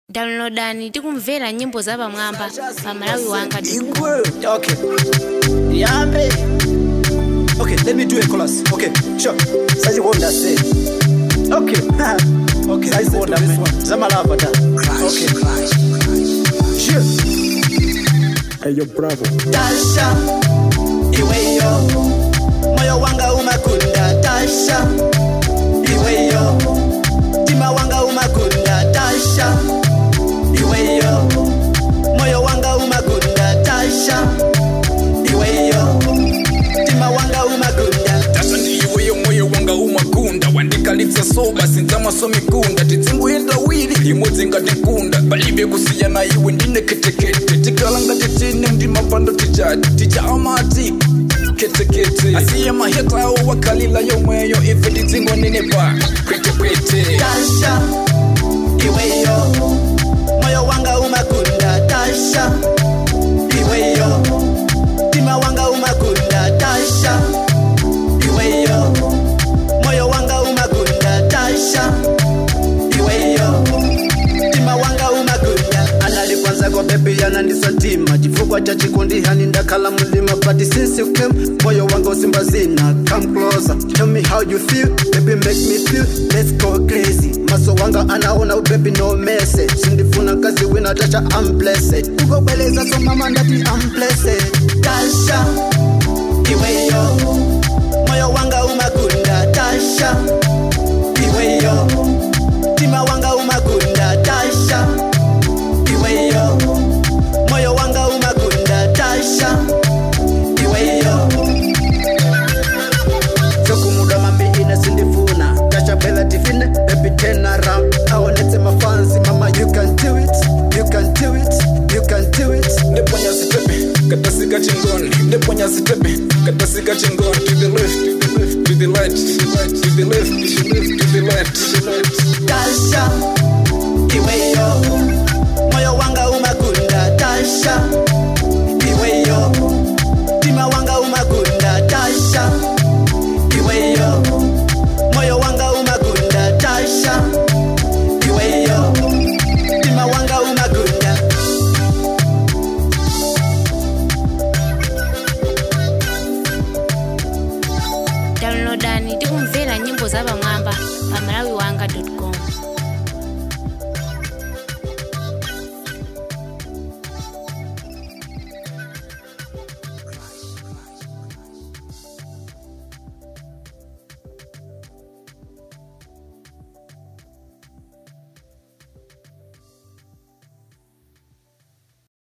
downloadani tikumvera nyimbo zapamwamba pa malawi wanga Igwe. Okay. Yambe. Okay, let me do a chorus. Okay, sure. Saji wonda say. Okay. okay, I wonda this one. Zamalava da. Okay. Sure. Hey, yo, bravo. Tasha. Iweyo. Moyo wanga umakunda. Tasha. Iweyo. Tima wanga umakunda. Tasha. Iweyo. Moyo wanga umakunda. Tasha. Iweyo. Tima wanga umakunda. tata ndiiweyo moyo wanga umakunda wandikalitsa soba sinzamaso mikunda titsingoyenda wili limodzi ngatikunda palibe kusiyana iwe ndine ketekete tikala ngatitine mndimapando tichati ticha amati ketekete asiye mahetawo wakalila yomweyo ife titsingonene pa kwetekwete Tasha, iweyo, moyo wanga umakunda. Tasha, iweyo, tima wanga umakunda. Tasha, iweyo, moyo wanga umakunda. Tasha, iweyo, tima wanga umakunda. Analipanza kwa bebi ananisatima chifukwa cha chikundi hani ndakhala mulima but since you came moyo wanga usimba zina come closer tell me how you feel baby make me feel let's go crazy maso wanga anaona ubebi no message sindifuna kazi wina tasha I'm blessed ukobeleza so mama ndati I'm blessed Tasha iweyo moyo wanga umakunda Tasha